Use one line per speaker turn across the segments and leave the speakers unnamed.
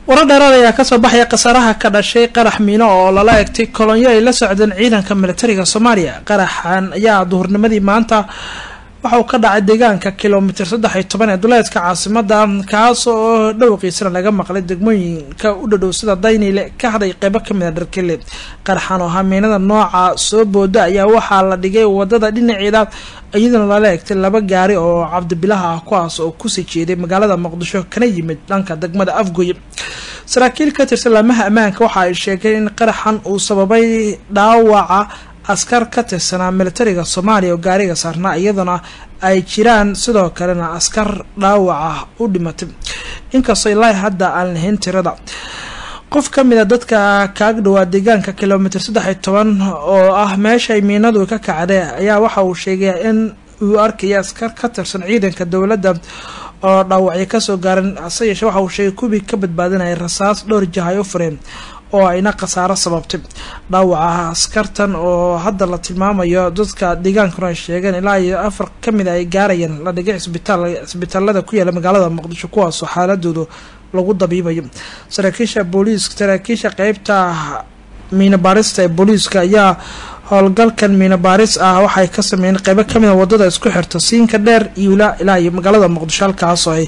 warar dheeraad ayaa kasoo baxaya khasaaraha ka dhashay qarax miino oo lala egtay kolonyo ay la socdeen ciidanka militariga soomaaliya qaraxan ayaa duhurnimadii maanta waxa uu ka dhacay deegaanka kilomitir saddex iyo toban ee duleedka caasimada kaas oo dhowqiisana laga maqlay degmooyinka u dhadhow sida dayniile ka hadhay qeybo kamid a dharkele qaraxan oo hamiinada nooca soo booda ayaa waxaa la dhigay wadada dhinaceeda iyadana lala egtay laba gaari oo cabdibilaha ah kuwaas oo kusii jeeday magaalada muqdisho kana yimid dhanka degmada afgoye saraakiil ka tirsan laamaha ammaanka waxa ay sheegeen in qaraxan uu sababay dhaawaca askar ka tirsanaa militariga soomaaliya oo gaariga saarnaa iyadana ay jiraan sidoo kalena askar dhaawaca u dhimatay inkastoo ilaahi hadda aan lahayn tirada qof ka mid a dadka kaag dhawaa deegaanka kilomitir saddex iyo toban oo ah meeshay miinadu ka kacday ayaa waxa uu sheegay in uu arkaya askar ka tirsan ciidanka dowladda oo dhaawacyo kasoo gaaran hase yeeshee waxa uu sheegay kuwii ka badbaadinaya rasaas dhowr jah ay u fureen oo ayna khasaaro sababtay dhaawaca askartan oo hadda la tilmaamayo dadka deegaankuna ay sheegeen ilaa iyo afar kamid ay gaarayeen la dhigay cisbitaal cisbitaalada ku yaala magaalada muqdisho kuwaasoo xaaladoodu lagu dabiibayo saraakiisha booliiska saraakiisha qeybta miina baarista ee booliiska ayaa howlgalkan miina baaris ah waxay ka sameeyeen qeybo kamid a wadada isku xirta siinka dheer iyo ilaa iyo magaalada muqdisho halkaasoo ay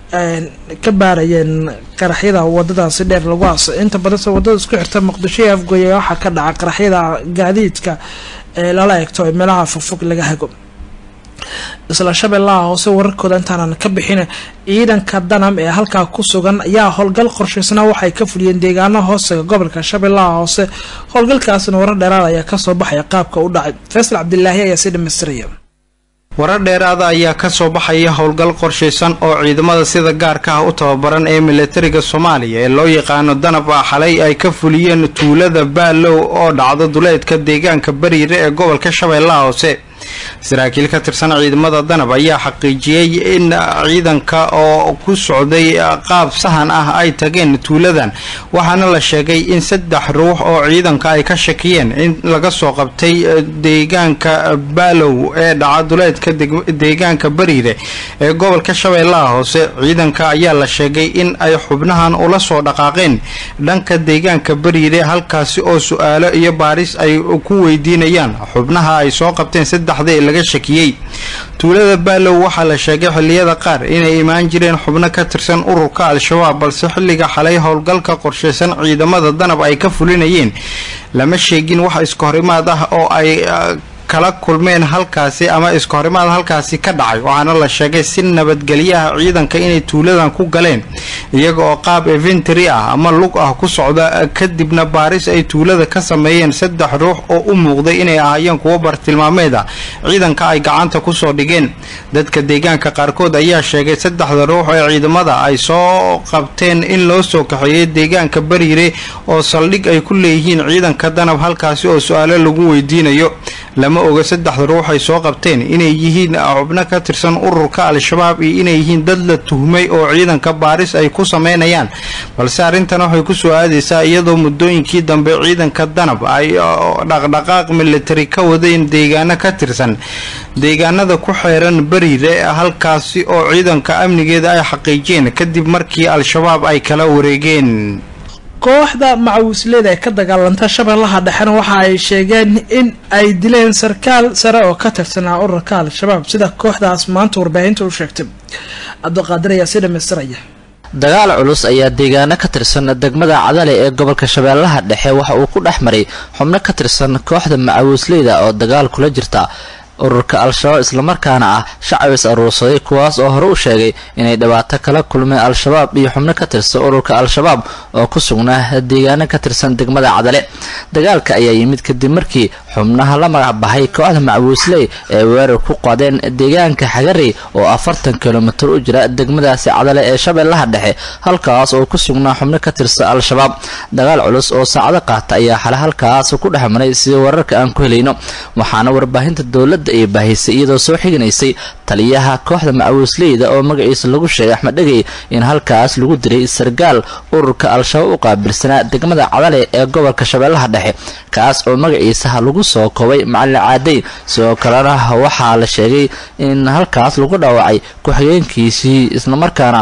ka baarayeen qaraxyada wadadaasi dheer lagu aasay inta badanse wadada isku xirta muqdisho ee afgoye waxaa ka dhaca qaraxyada gaadiidka ee lala egto ee meelaha fogfog laga hago isla shabeellaha hoose wararkooda intaanan ka bixin ciidanka danam ee halkaa ku sugan ayaa howlgal qorshaysnaa waxay ka fuliyeen deegaano hoosega gobolka shabeellaha hoose howlgalkaasina warar dheeraad ayaa kasoo baxaya qaabka u dhacay faysal cabdilaahi ayaa sii dhamaystiraya
warar dheeraada ayaa kasoo baxaya howlgal qorshaysan oo ciidamada sida gaarka ah u tababaran ee militariga soomaaliya ee loo yaqaano danab ah xalay ay ka fuliyeen tuulada baalow oo dhacdo duleedka deegaanka bariire ee gobolka shabeellaha hoose saraakiil ka tirsan ciidamada danab ayaa xaqiijiyey in ciidanka oo ku socday qaab sahan ah ay tageen tuuladan waxaana la sheegay in saddex ruux oo ciidanka ay ka shakiyeen in laga soo qabtay deegaanka baalow ee dhaca duleedka deegaanka bariire ee gobolka shabeellaha hoose ciidanka ayaa la sheegay in ay xubnahan ula soo dhaqaaqeen dhanka deegaanka bariire halkaasi oo su-aalo iyo baaris ay ku weydiinayaan xubnaha ay soo qabteen saddexda ee laga shakiyey tuulada baalow waxaa la sheegay xilliyada qaar inay imaan jireen xubno ka tirsan ururka al-shabaab balse xilliga xalay howlgalka qorshaysan ciidamada danab ay ka fulinayeen lama sheegin wax iska horimaad ah oo ay kala kulmeen halkaasi ama iska horimaad halkaasi ka dhacay waxaana la sheegay si nabadgelyaha ciidanka inay tuuladan ku galeen iyaga oo qaab eventary ah ama lug ah ku socda kadibna baaris ay tuulada ka sameeyeen saddex ruux oo u muuqday inay ahaayeen kuwo bartilmaameed ah ciidanka ay gacanta kusoo dhigeen dadka deegaanka qaarkood ayaa sheegay saddexda ruux ee ciidamada ay soo qabteen in loo soo kaxeeyay deegaanka bariire oo saldhig ay ku leeyihiin ciidanka danab halkaasi oo su-aalo lagu weydiinayo lama oga saddexda ruux ay soo qabteen inay yihiin xubno ka tirsan ururka al-shabaab iyo inay yihiin dad la tuhmay oo ciidanka baaris ay ku sameynayaan balse arrintan waxay kusoo aadaysaa iyadoo muddooyinkii dambe ciidanka danab ay dhaqdhaqaaq militari ka wadeen deegaano ka tirsan deegaanada ku xeeran bariire halkaasi oo ciidanka amnigeeda ay xaqiijiyeen kadib markii al-shabaab ay kala wareegeen
kooxda macawisleyda ee ka dagaalanta shabeellaha dhexena waxa ay sheegeen in ay dileen sarkaal sare oo ka tirsanaa ururka al-shabaab sida kooxdaas maanta warbaahinta u sheegtay cabdiqaadir ayaa sii dhamaystiraya
dagaal culus ayaa deegaano ka tirsan degmada cadale ee gobolka shabeellaha dhexe waxa uu ku dhex maray xubno ka tirsan kooxda macawisleyda oo dagaal kula jirta ururka al-shabaab islamarkaana ah shacab is aruursaday kuwaas oo hore u sheegay inay dhibaato kala kulmeen al-shabaab iyo xubno ka tirsan ururka al-shabaab oo ku sugnaa deegaano ka tirsan degmada cadale dagaalka ayaa yimid kadib markii xubnaha la magac bahay kooxda macbuusley ee weerar ku qaadeen deegaanka xagarey oo afartan kilomitir u jira degmadaasi cadale ee shabeellaha dhexe halkaas oo ku sugnaa xubno ka tirsan al-shabaab dagaal culus oo saacado qaata ayaa xale halkaas ku dhex maray sida wararka aan ku helayno waxaana warbaahinta dowladda ay baahisay iyadoo soo xiganaysay taliyaha kooxda macawisleyda oo magaciisa lagu sheegay axmed dhegey in halkaas lagu diray sargaal ururka al-shabaab u qaabilsanaa degmada cadale ee gobolka shabeellaha dhexe kaas oo magaciisa lagu soo koobay macalin caadeyn sidoo kalena waxaa la sheegay in halkaas lagu dhaawacay ku-xigeenkiisii islamarkaana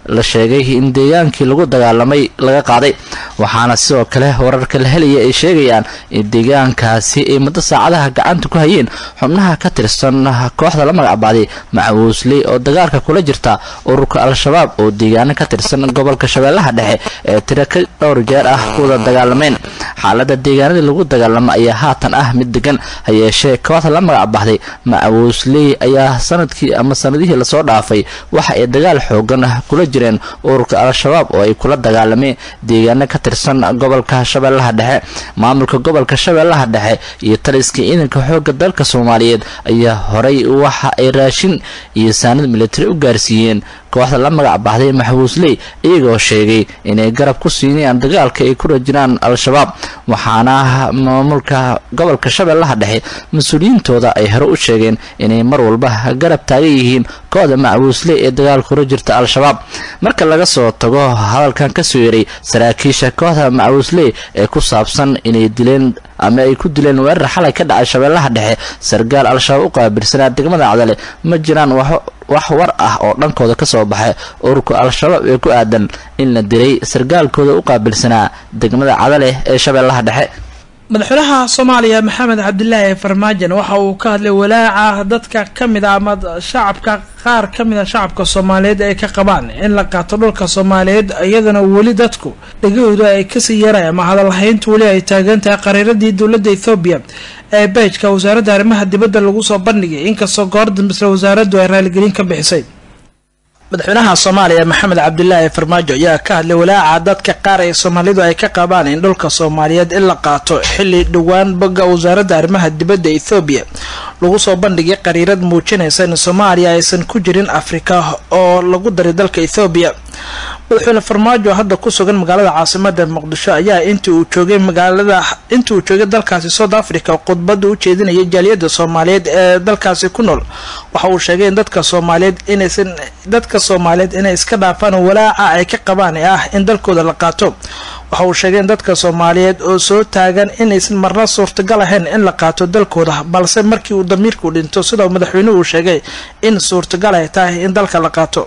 la sheegay in deegaankii lagu dagaalamay laga qaaday waxaana sidoo kale wararka la helaya ay sheegayaan in deegaankaasi ay muddo saacadaha gacanta ku hayeen xubnaha ka tirsan kooxda la magacbaaday macawiisley oo dagaalka kula jirta ururka al-shabaab oo deegaano ka tirsan gobolka shabeellaha dhexe ee tiro ka dhowr jeer ah kuwada dagaalameen xaalada deegaanadii lagu dagaalamo ayaa haatan ah mid degan ha yeeshee kooxda la magacbaxday macawiisley ayaa sanadkii ama sanadihii lasoo dhaafay waxa ay dagaal xoogan kula jireen ururka al-shabaab oo ay kula dagaalameen deegaano ka tirsan gobolka shabeellaha dhexe maamulka gobolka shabeellaha dhexe iyo taliska ciidanka xooga dalka soomaaliyeed ayaa horay waxa ay raashin iyo saanad militari u gaarsiiyeen kooxda la magac baxday maxbuusley iyagoo sheegay inay garab ku siinayaan dagaalka ay kula jiraan al-shabaab waxaana maamulka gobolka shabeellaha dhexe mas-uuliyiintooda ay hore u sheegeen inay mar walba garab taagan yihiin kooxda macbuusley ee dagaal kula jirta al-shabaab marka laga soo tago hadalkan kasoo yeray saraakiisha kooxda macbuusley ee ku saabsan inay dileen ama ay ku dileen weerar xalay ka dhacay shabeellaha dhexe sargaal al-shabaab u qaabilsanaa degmada cadale ma jiraan wax war ah oo dhankooda ka soo baxay ururka al-shabaab ee ku aadan in la dilay sargaalkooda u qaabilsanaa degmada cadale ee shabeellaha dhexe
madaxweynaha soomaaliya maxamed cabdilaahi farmaajan waxa uu ka hadlay walaaca dadka kamid a ama shacabka qaar ka mid a shacabka soomaaliyeed ay ka qabaan in la qaato dhulka soomaaliyeed iyadana weli dadku dhegahooda ay kasii yaraan ama hadalhayntu weli ay taagan tahay qariiradii dowladda ethoobiya ee beejka wasaaradda arrimaha dibadda lagu soo bandhigay inkastoo goor dambisle wasaaraddu ay raaligelin ka bixisay madaxweynaha soomaaliya maxamed cabdilaahi farmaajo ayaa ka hadlay walaaca dadka qaar ee soomaalidu ay ka qabaan in dhulka soomaaliyeed in la qaato xilli dhowaan bogga wasaaradda arrimaha dibadda ethoobiya lagu soo bandhigay qariirad muujinaysa in soomaaliya aysan ku jirin afrika oo lagu daray dalka ethoobiya madaxweyne farmaajo hadda ku sugan magaalada caasimada muqdisho ayaa intii uu joogay magaalada intii uu joogay dalkaasi south africa khudbada u jeedinayay jaaliyadda soomaaliyeed ee dalkaasi ku nool waxa uu sheegay in dadka soomaaliyeed inaysan dadka soomaaliyeed inay iska dhaafaan walaaca ay ka qabaan ee ah in dalkooda la qaato waxa uu sheegay in dadka soomaaliyeed oo soo taagan inaysan marna suurtagal ahayn in la qaato dalkooda balse markii uu damiirku dhinto sida madaxweynuhu uu sheegay in suurtagal ay tahay in dalka la qaato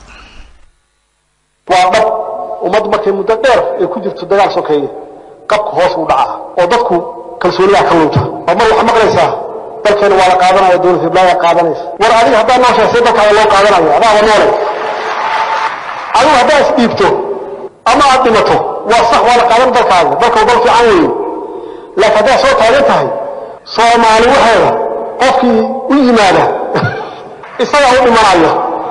waa dhab ummad markay muddo dheer ay ku jirto dagaal sokeeye qabka hoos u dhacaa oo dadku kalsoonidaa ka lunta oo mar waxaa maqlaysaa dalkeena waa la qaadanaya dowlad hiblaayaa qaadanaysa war adiga haddaa nooshahay see dalkaada loo qaadanaya adaaba noole adigu haddaa isdhiibto ama aad dhimato waa sax waa la qaadan dalkaaga dalka dal fiican weeye laakiin haddaa soo taagan tahay soomaali waxeeda qofkii u yimaada isagaa u dhimanaya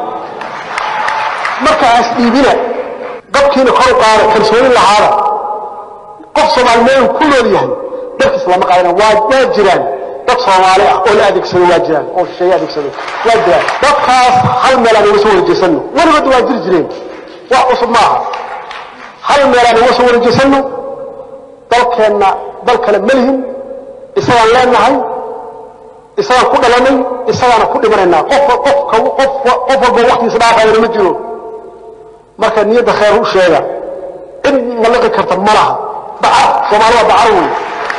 marka ha isdhiibina qabkiina kor u qaada kalsooni lahaada qof soomaali meel ku nool yahay dalkiis lama qaadana waa waa jiraan dad soomaali ah oo la adeegsado waa jiraan oo shisheeye adeegsado waa jiraan dadkaas hal meel aan uga soo warejeysano weligood waa jiri jireen wax cusub maaha hal meel aan uga soo warejeysano dalkeenna dal kale ma lihin isagaan leenahay isagaan ku dhalanay isagaana ku dhimanaynaa qof qof qof qof walba waqtigiisa dhaafayana ma jiro marka niyadda khayr u sheega cid maliqi karta ma laha dacar soomaali waa dacar wey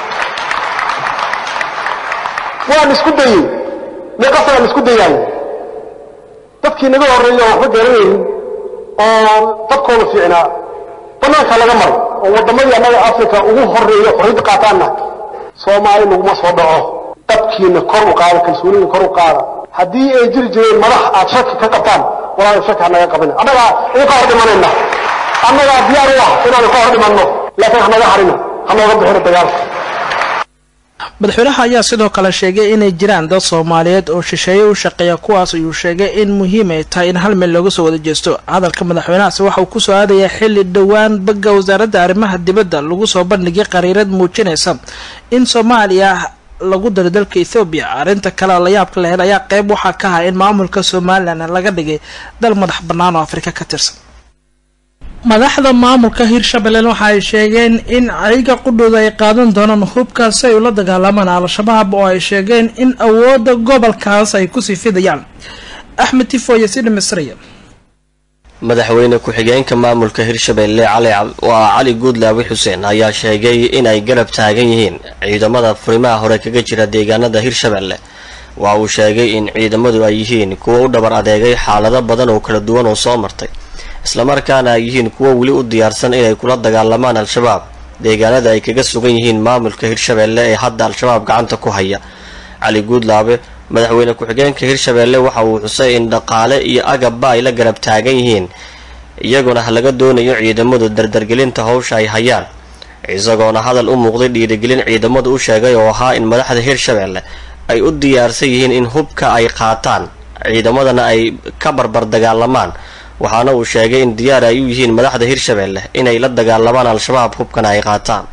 waan isku dayey meeqasanaan isku dayaayo dadkii naga horreeya waxba garanaynin oo dadkooda fiicnaa banaanka laga maray oo waddamadii annaga africa ugu horreeya xorriyadda qaataanna soomaali laguma soo dhaco qabkiina kor u qaada kalsoonida kor u qaada haddii ay jiri jireen madax aad shaki ka qabtaan walaal shaki hanaga qabina annagaa idinka hor dhimanayna annagaa diyaar u ah inaanu ka hor dhimanno laakiin hanaga harina hanooga bixina dagaalka
madaxweynaha ayaa sidoo kale sheegay inay jiraan dad soomaaliyeed oo shisheeye u shaqeeya kuwaas ayuu sheegay in muhiim ay tahay in hal meel looga soo wada jeesto hadalka madaxweynahaasi waxa uu kusoo aadayaa xilli dhowaan bagga wasaaradda arrimaha dibadda lagu soo bandhigay qariirad muujinaysa in soomaaliya lagu daro dalka ethoobiya arrinta kale la yaabka la hel ayaa qeyb waxaa ka ah in maamulka somalilan laga dhigay dal madax bannaan oo afrika ka tirsan madaxda maamulka hirshabelle waxa ay sheegeen in ayaga qudhooda ay qaadan doonaan hubkaas si ay ula dagaalamaan al-shabaab oo ay sheegeen in awoodda gobolkaas ay kusii fidayaan axmed tifoye sidha misriya
madaxweyne ku-xigeenka maamulka hirshabelle waa cali guudlaawi xuseen ayaa sheegay in ay garab taagan yihiin ciidamada furimaha hore kaga jira deegaanada hirshabelle waa uu sheegay in ciidamadu ay yihiin kuwa u dhabar adeegay xaalado badan oo kala duwan oo soo martay islamarkaana ay yihiin kuwo weli u diyaarsan inay kula dagaalamaan al-shabaab deegaanada ay kaga sugan yihiin maamulka hirshabeelle ee hadda al-shabaab gacanta ku haya cali guudlaabe madaxweyne ku-xigeenka hirshabeelle waxa uu xusay in dhaqaale iyo agabba ay la garab taagan yihiin iyaguna laga doonayo ciidamadu dardargelinta howsha ay hayaan isagoona hadal u muuqday dhiirigelin ciidamadu u sheegay oo ahaa in madaxda hirshabeelle ay u diyaarsan yihiin in hubka ay qaataan ciidamadana ay ka barbar dagaalamaan waxaana uu sheegay in diyaar ay u yihiin madaxda hirshabeelle inay la dagaalamaan al-shabaab hubkana ay qaataan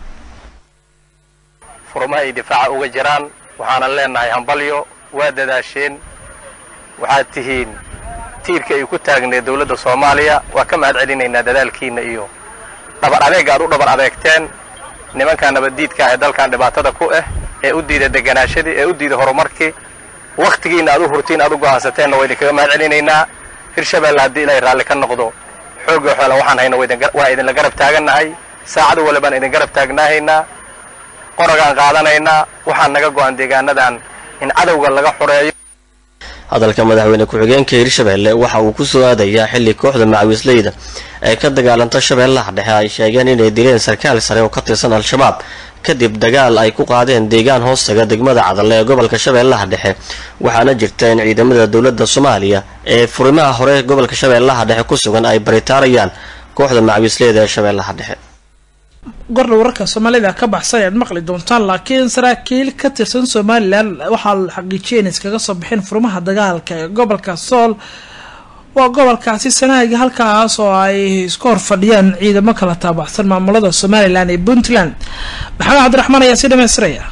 furmaha ay difaaca uga jiraan waxaanan leenahay hambalyo waa dadaasheen waxaad tihiin tiirka ay ku taagneed dowladda soomaaliya waa ka mahad celinaynaa dadaalkiina iyo dhabar adeega aad u dhabar adeegteen nimankaa nabaddiidka ah ee dalkan dhibaatada ku ah ee u diida deganaashadii ee u diida horumarkii wakhtigiina aad u hurtiin aad u go'aansateenna waa idinkaga mahad celinaynaa hirshabeelle haddii ilaahay raalli ka noqdo xoogga xoola waxaan hayna waa idinla garab taagannahay saacadu wali baan idin garab taagnaahaynaa qoragaan qaadanaynaa waxaan naga go'an deegaanadan in cadowga laga xoreeyo
hadalka madaxweyne ku-xigeenka hirshabeelle waxa uu ku soo aadayaa xilli kooxda macawiisleyda ee ka dagaalanta shabeellaha dhexe ay sheegeen inay dileen sarkaal sare oo ka tirsan al-shabaab kadib dagaal ay ku qaadeen deegaan hoostaga degmada cadalle ee gobolka shabeellaha dhexe waxaana jirta in ciidamada dowladda soomaaliya ee furimaha hore gobolka shabeellaha dhexe ku sugan ay baritaarayaan kooxda macawiisleyda ee shabeellaha dhexe
gordha wararka soomaalida ka baxsan ayaad maqli doontaan laakiin saraakiil ka tirsan somalilan waxaa la xaqiijiyay in iskaga soo bixin furmaha dagaalka ee gobolka sool waa gobolkaasi sanaaga halkaas oo ay isku hor fadhiyaan ciidamo kala taabacsan maamulada somalilan ee puntland maxamed cabdiraxmaan ayaa si dhamaystiraya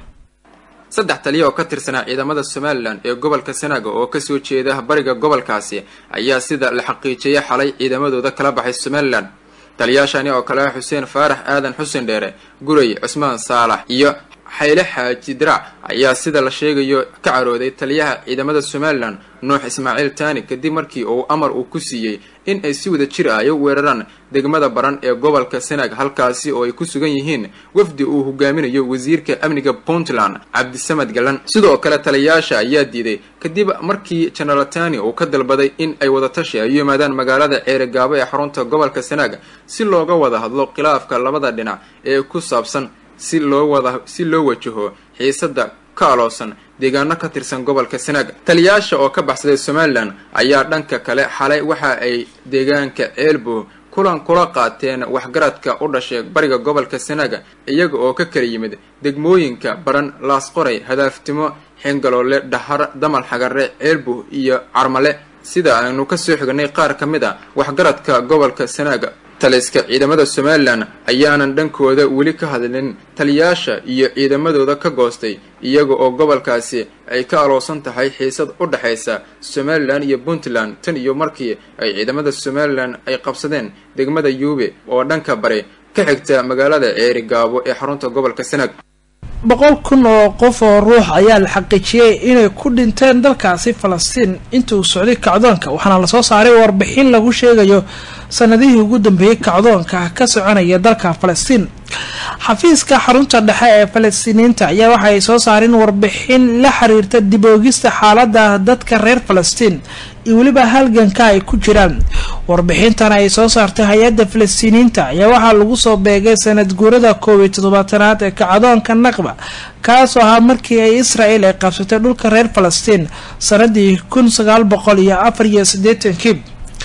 saddex taliya oo ka tirsanaa ciidamada somalilan ee gobolka sanaaga oo kasoo jeeda bariga gobolkaasi ayaa sida la xaqiijiyay xalay ciidamadooda kala baxay somalilan taliyaashani oo kale ah xuseen faarax aadan xuseen dheere guray cusmaan saalax iyo xayle xaaji diraac ayaa sida la sheegayo ka carooday taliyaha ciidamada somalilan nuux ismaaciil taani kadib markii uu amar uu ku siiyey in ay si wada jir ah ay u weeraraan degmada baran ee gobolka sanaag halkaasi oo ay ku sugan yihiin wafdi uu hogaaminayo wasiirka amniga puntland cabdisamad galan sidoo kale taliyayaasha ayaa diiday kadib markii jenaraal tani uu ka dalbaday in ay wadatashi ay u yimaadaan magaalada ceerigaabo ee xarunta gobolka sanaag si looga wada hadlo khilaafka labada dhinac ee ku saabsan si loo wada si loo wajaho xiisada ka aloosan deegaano ka tirsan gobolka sanaag taliyayaasha oo ka baxsaday somalilan ayaa dhanka kale xalay waxa ay deegaanka ceelbo kulan kula qaateen waxgaradka u dhashay bariga gobolka sanaaga iyaga oo ka kala yimid degmooyinka baran laasqoray hadaaftimo xingaloole dhahar damal xagare ceelbo iyo carmale sida aynu kasoo xignay qaar ka mid a waxgaradka gobolka sanaaga taliska ciidamada somalilan ayaanan dhankooda weli ka hadlin taliyayaasha iyo ciidamadooda ka goostay iyaga oo gobolkaasi ay ka aloosan tahay xiisad u dhexaysa somalilan iyo puntland tan iyo markii ay ciidamada somalilan ay qabsadeen degmada yuube oo dhanka bari ka xigta magaalada ceeri gaabo ee xarunta gobolka sanaag
boqol kun oo qof oo ruux ayaa la xaqiijiyey inay ku dhinteen dalkaasi falastiin inta uu socday kacdoonka waxaana lasoo saaray warbixin lagu sheegayo sanadihii ugu dambeeyey kacdoonka ka soconaya dalka falastiin xafiiska xarunta dhexe ee falastiiniyiinta ayaa waxa ay soo saareen warbixin la xiriirta diboogista xaalada dadka reer falastiin iyo weliba halganka ay ku jiraan warbixintan ay soo saartay hay-adda falastiiniyiinta ayaa waxaa lagu soo beegay sanad guurada koob iyo toddobaatanaad ee kacdoonka naqba kaasoo ahaa markii ay israel ay qabsatay dhulka reer falastiin sanadii kun sagaal boqol iyo afar iyo siddeetankii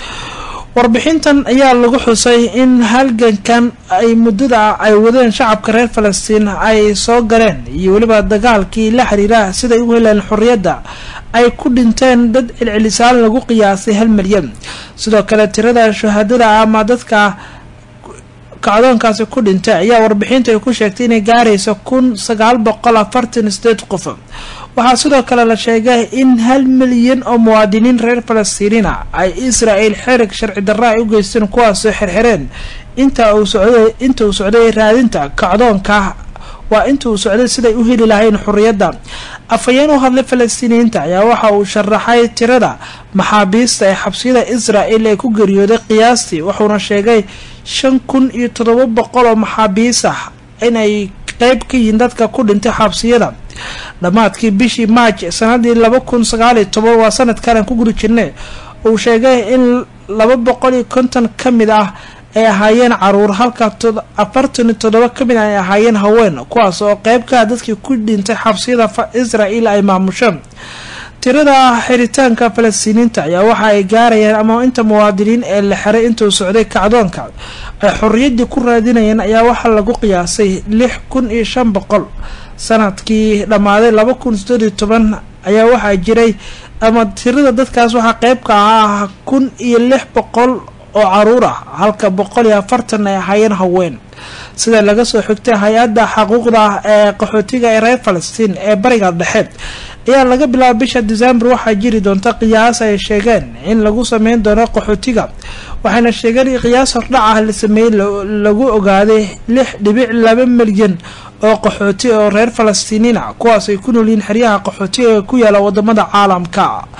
warbixintan ayaa lagu xusay in halgankan ay muddada ay wadeen shacabka reer falastiin ay soo galeen iyo weliba dagaalkii la xiriira siday u heleen xorriyadda ay ku dhinteen dad celcelisaan lagu qiyaasay hal milyan sidoo kale tirada shahaadada ama dadka kacdoonkaasi ku dhintay ayaa warbixintu ay ku sheegtay inay gaarayso kun sagaal boqol afartan sideed qof waxaa sidoo kale la sheegay in hal milyan oo muwaadiniin reer falastiiniina ay israel xerig sharci darra ay u geysteen kuwaasoo xirxireen inta uu socday inta uu socday raadinta kacdoonka waa inta uu socday siday u heli lahayn xorriyadda afhayeen u hadlay falastiiniyiinta ayaa waxa uu sharaxay tirada maxaabiista ee xabsiyada israel ee ku geeriyooday qiyaastii wuxuuna sheegay shan kun iyo toddoba boqol oo maxaabiis ah inay qeyb ka yihiin dadka ku dhintay xabsiyada dhammaadkii bishii maaj sanadii laba kun sagaal iyo toban waa sanadkan aan ku guri jirnay uu sheegay in laba boqol iyo konton ka mid ah ay ahaayeen caruur halka afartan iyo toddoba ka mid ah ay ahaayeen haween kuwaas oo qeyb ka ah dadkii ku dhintay xabsiyada israel ay maamusho tirada xiritaanka falastiiniinta ayaa waxa ay gaarayaan ama inta muwaadiniin ee la xiray intuu socday kacdoonka ay xorriyaddii ku raadinayeen ayaa waxaa lagu qiyaasay lix kun iyo shan boqol sanadkii dhammaaday laba kun sideed iyo toban ayaa waxaa jiray ama tirada dadkaas waxaa qeybka ahaa kun iyo lix boqol oo caruur ah halka boqol iyo afartan ay ahaayeen haween sida laga soo xigtay hay-adda xaquuqda ee qaxootiga ee reer falastiin ee bariga dhexe ayaa laga bilaaba bisha december waxaa jiri doonta qiyaas ay sheegeen in lagu sameyn doono qaxootiga waxayna sheegeen in qiyaas hordhac ah la sameeyey lagu ogaaday lix dhibic laba milyan oo qaxooti oo reer falastiiniina kuwaas ay ku noolyihiin xeryaha qaxootiga ee ku yaala wadamada caalamka